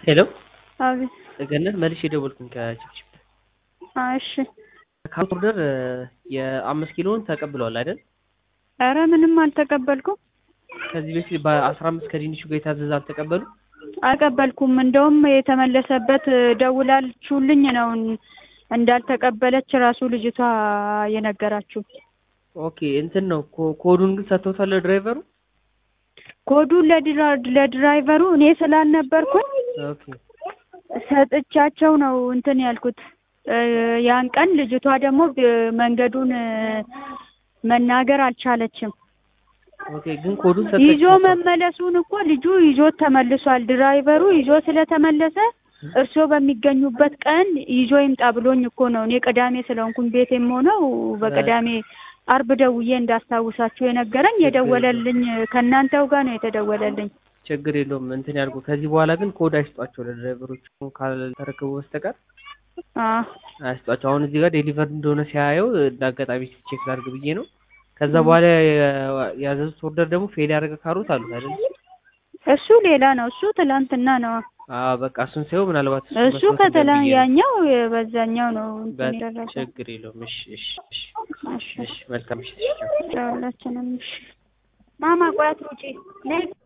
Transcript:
ሄሎ አቤት። ገነት መልሼ የደወልኩኝ ከችፕችፕ እሺ። ካርት ኦርደር የአምስት ኪሎን ተቀብለዋል አይደል? ኧረ ምንም አልተቀበልኩም ከዚህ በፊት በአስራ አምስት ከድንቹ ጋር የታዘዘ አልተቀበሉ? አልቀበልኩም። እንደውም የተመለሰበት ደውላችሁልኝ ነው እንዳልተቀበለች ራሱ ልጅቷ የነገራችሁ። ኦኬ እንትን ነው ኮ- ኮዱን ግን ሰጥተውታል ለድራይቨሩ? ኮዱን ለድራ- ለድራይቨሩ እኔ ስላልነበርኩኝ ኦኬ ሰጥቻቸው ነው እንትን ያልኩት። እ ያን ቀን ልጅቷ ደግሞ ብ- መንገዱን እ መናገር አልቻለችም። ኦኬ ግን ኮዱን ይዞ ሰጥተውታል። መመለሱን እኮ ልጁ ይዞት ተመልሷል። ድራይቨሩ ይዞ ስለተመለሰ እርስዎ በሚገኙበት ቀን ይዞ ይምጣ ብሎኝ እኮ ነው። እኔ ቅዳሜ ስለሆንኩኝ ቤት የምሆነው በቅዳሜ አርብ ደውዬ እንዳስታውሳችሁ የነገረኝ የደወለልኝ ከእናንተው ጋር ነው የተደወለልኝ። ችግር የለውም እንትን ያልኩ። ከዚህ በኋላ ግን ኮድ አይስጧቸው ለድራይቨሮች ካልተረከቡ በስተቀር አዎ አያስጧቸው። አሁን እዚህ ጋር ዴሊቨር እንደሆነ ሲያየው እንደ አጋጣሚ ቼክ ላድርግ ብዬ ነው። ከዛ በኋላ የ- ያዘዙት ኦርደር ደግሞ ፌል ያደረገ ካሮት አሉት አይደል? እሱ ሌላ ነው። እሱ ትላንትና ነው። አዎ በቃ እሱን ሳይሆን ምናልባት እሱ እሱ መስሎት ከተላ እንደብዬ ነው። ያኛው በዛኛው ነው እንትን በ- የደረሰው። ችግር የለውም። እሺ እሺ እሺ እሺ እሺ መልካም እሺ። ሁላችንም እሺ። ማማ ቆይ አትሩጪ ነይ